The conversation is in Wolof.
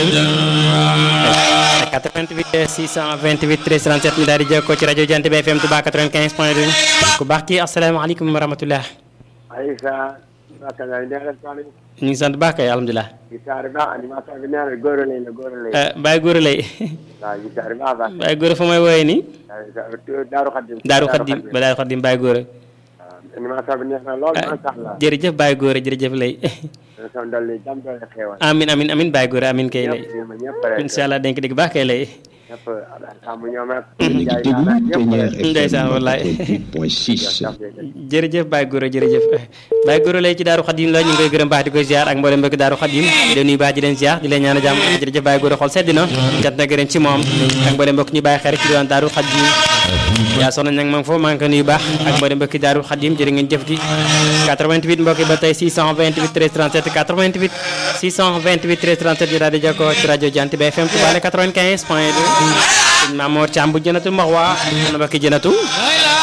88 628 13 37 mi daal di jokkoo ci rajo Jant bi FM Touba 95 point 2 ku baax kii asalaamaaleykum wa rahmatulah. Aïssa Bakka Ndiaye neexal soxna ñu ngi sant baax kay alhamdulilah. yi saari baax animateur bi nee na góor lay la góor lay Baye Gora lay waaw yi saari baax baax Baye Gora fa may wooyee nii. Daaru Xaddim Daaru Xaddim ba Daaru Xaddim Baye Gora. waaw animateur bi neex na lool macha allah jërëjëf Baye Gora jërëjëf lay. son dolli jàmm doole xeewal amin amin amin Baye Gora amin kay lay. ñëpp ma ñëpp rek incha allah dañ ko dégg baax kay lay. ñëpp sàmm ñoom rek ndeysaan wallaay jërëjëf Baye Gora jërëjëf Baye Gora lay ci Daaru Xadim la ñu ngi koy gërëm baax di koy ziar ak mboolem mbokki Daaru Xadim di leen nuyu baax di leen ziar di leen ñaan jàmm jërëjëf Baye Gora xol sedd na jant na gërëm ci moom ak mboolem mbokk ñu bàyyi xel ci diwaan Daaru Xadim yaa soxna nag ma ngi foofu maa ngi ko nuyu baax ak mboolem mbokki Daaru Xadim jërë ngeen jëf di 88 mbokki ba tey 628 13 37 88 628 13 37 ñu daal di jokkoo ci rajo Jant bi FM Touba 95 point 2 Mamour Thiam bu jënatu max waa ana mbokki jënatu